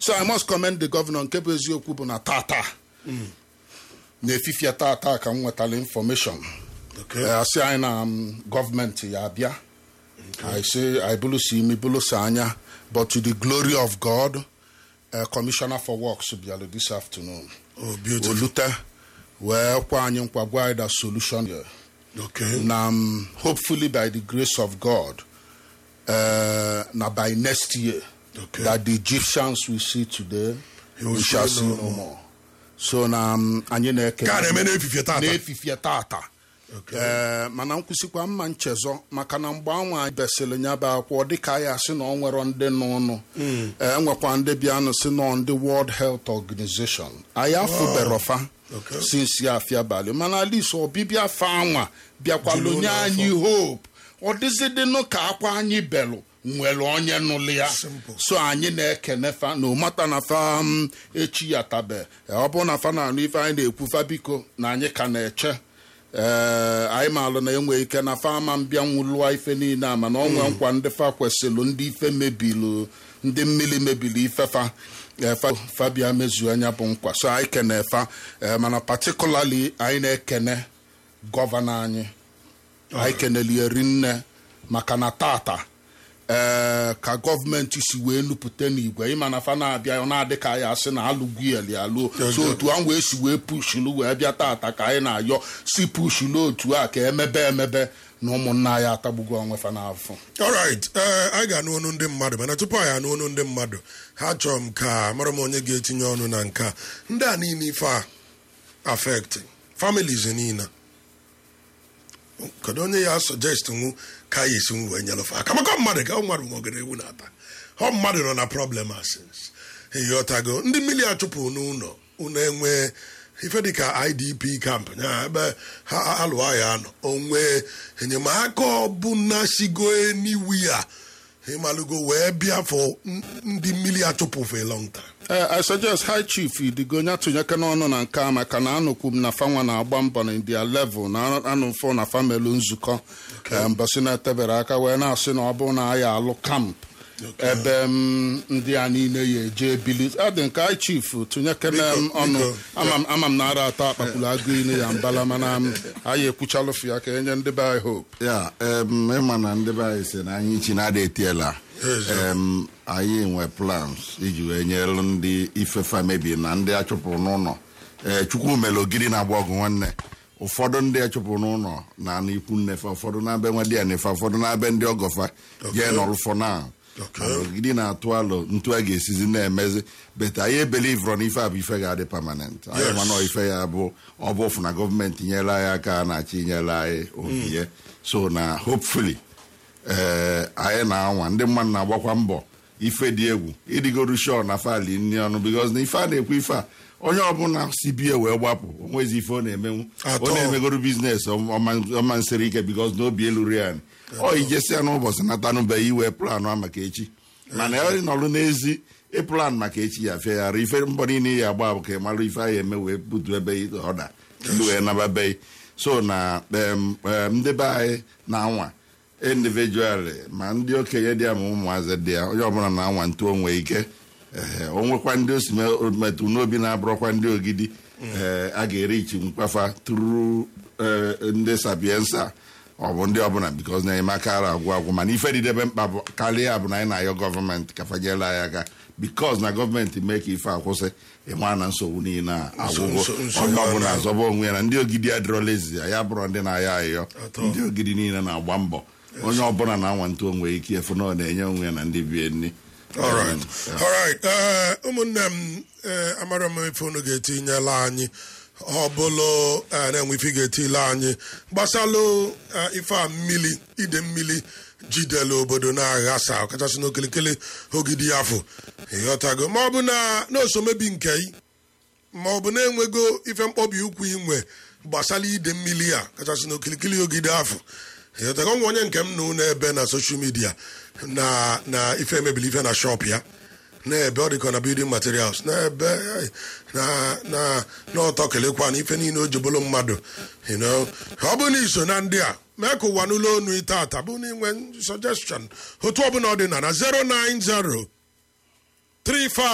so i must commend the governor nke bụ eziokwu bụ na tata na-efifie tata ka m nwetara information Okay. Eh, asị anyị na um, gọọmenti ya abịa I say I bulu si imi bulu si anya but to the glory of God uh, commissioner for works bịara this afternoon Oh, beautiful. olute wee kwa anyị nkwa gwa anyị that solution here. Okay. na um, hopefully by the grace of God uh, na by next year Okay. that the Egyptians we see today You will we shall see see no no more so na um, anyị na-eke Ka a na-eme n'efifie tata. n'efifie tata Okay. ee mana nkwụsịkwa mma nchezọ maka na mgbe anwa anyị besịrị nya bụ akwụkwọ dịka anyị asị na ọ nwere ndị n'ụnụ ee nwekwa ndị bịanụ si nọ ndị World Health Organization anyị afụberofa Okay. sinsi afia abalị mana alis ọbịbịa fa anwa bịakwalụ Juru nye ụlọ anyị hope ọ dịzidịnụ ka akwa anyị belụ nwere onye nụlụ ya Simple. so anyị na-ekene fa na ụmata na fa m, echi ya tabe ọ bụrụ na fa na-anụ ife anyị na-ekwu fa biko na anyị ka na-eche ee anyị maalụ na enwe ike na fa ama mbịa nwụlụọ ife niile a mana onwe nkwa ndị fa kwesịrị ndị ife mebilu ndị mmiri mebiri ife fa ee, fa fa bịa mezuo anya bụ nkwa so anyị kene fa ee, mana particularly anyị na-ekene gọvanọ anyị anyị kenelie rinne maka na tata ee ka gọọmenti si wee nupụta n'igwe ịma na fa na-abịa ọ na-adị ka anyị asị na alụgwueli alụọ so otu ahụ wee si wee pushulu wee bịa tata ka anyị na-ayọ si pushulu otu a ka emebe emebe na ụmụnna anyị atagbugo onwe fa n'afọ alright ee anyị ga-anụ ọnụ ndị mmadụ mana tupu anyị anụ ọnụ ndị mmadụ ha chọrọ m ka mara m onye ga-etinye ọnụ na nke a ndị a niile ife a affect families niile kedu onye ya suggest nwu ka ya esi nwu wee nyelụfe aka maka mmadụ ka ọ mmadụ nwogere ewu na-ata ọ mmadụ nọ na problem asins ịghọtago ndị mmiri a chụpụ n'ụlọ ụlọ enwe ife dịka idp camp ya ebe ha alụọ ya nọ onwe enyemaka ọbụla sigo eniwu ya ịmalụgo wee bịa fọ n- ndị mmiri achụpụ for a long time ee i suggest high chief idigo nya tụnyeke n'ọnụ na nke a maka na anụkwu m na fanwa na-agba mbọ na india level na anụfọ na famelu nzukọ Ee, mbọsị na-etebere aka wee na-asị na ọ bụrụ na anyị alụ kamp ebe m ndị a niile ya eje ebili adị nke high chief tụnyekene m Biko, ọnụ biko. ama m- ama m na ara atọ akpakpulu agụ ine ya mbala mana m, anyị ekwuchalụfụ ya ka enye ndị be anyị hope ya em, ịma na ndị be anyị si na anyị chi na-ada etiela em, anyị nwe plans iji wee nyere ndị ifefa mebi na ndị achụpụrụ n'ụlọ ee chukwu mere ogiri na-agba ọgụ nwanne ụfọdụ ndị achụpụrụ n'ụlọ na n'ikwu nnefe ụfọdụ na-abịa nwa di ya nefe ụfọdụ na-abịa ndị ọgọfa jee nọrụfọ na Okay. mana ogidi na-atụ alụ ntu a ga-esizi na-emezi bet anyị ebelivro na ife a bụ ife ga-adị permanent anyị Yes. mana ife ya bụ ọ bụ ofu na gọọmenti nyere anyị aka a na-achị nyere anyị obiye so na hopefully ee anyị na-anwa ndị mmadụ na-agbakwa mbọ ife dị egwu ịdịgoru shọ na fali nri ọnụ bikos na ife a na-ekwu ife a onye ọbụla si bie wee gbapụ onwezi ife ọ na-emenwu Atọ. ọ na-emegoro biznes ọma nsiri ike bikos na obi elu ri anyị ọ ijesia n'ụbọchị natanụbeghị iwe planụ a maka echi mana ọ nọrụ n'ezi ịplan maka echi ya fegharị ife mbọ niile ya agba bụ ka ị mara ife anyị eme wee butu ebe ọda ndị wee nababeghị so na em, em, ndị be anyị na-anwa individually ma ndị okenye dị ya ma ụmụazị dị ya onye ọbụla na-anwa ntu onwe ike ee o nwekwa ndị osi metụ n'obi na-abụrọkwa ndị ogidi ee a ga-eri ichi mkpafa tụrụ ee, ndị sapiensa ọ bụ ndị ọbụla bikos na enyemaka ara agwụ agwụ mana ife dịdebe mkpa bụ karịa bụ na anyị na-ayọ gọọmenti ka fanyela anyị aka bikos na gọọmenti mee ka ife akwụsị ịma na nsogbu niile a agwụgwọ nso- nsogbu onye ọbụla a na- azọba onwe ya na ndị ogidi adịrọla ezi ya bụrụ ndị na-ayọ ayọ Atọ. ndị ogidi niile na-agba mbọ onye ọbụla na-anwa ntụ onwe ike efu na ọ na-enye onwe ya na ndị bie nri alright alright ee ụmụnne m ee amara m ife unu ga-etinyela anyị ọ bụlụ ee, na-enwe ife ị ga-etile anyị gbasalụ ee, ife a mmili ide mmili jidela obodo na-aghasa ọkachasị n'okilikili ogidi afọ ịghọtago ma ọ bụ na n'osomebi nke ị ma ọ bụ na-enwego ife mkpọbi ụkwụ inwe gbasara ide mmiri a kachasị n'okilikili ogide afọ ịghọtago nwa onye nke m na ụlọ ebe na soshal midia na na ife emebili ife na shop ya na-ebe ọ dịka na building materials na-ebe na na n'ọtọ kelekwa na ife niile o jebolo mmadụ you know. ọ bụ na iso na ndị a mee ka ụwa n'ụlọ onu tata bụ na inwe suggestion otu ọbụla ọ dị na na 090 35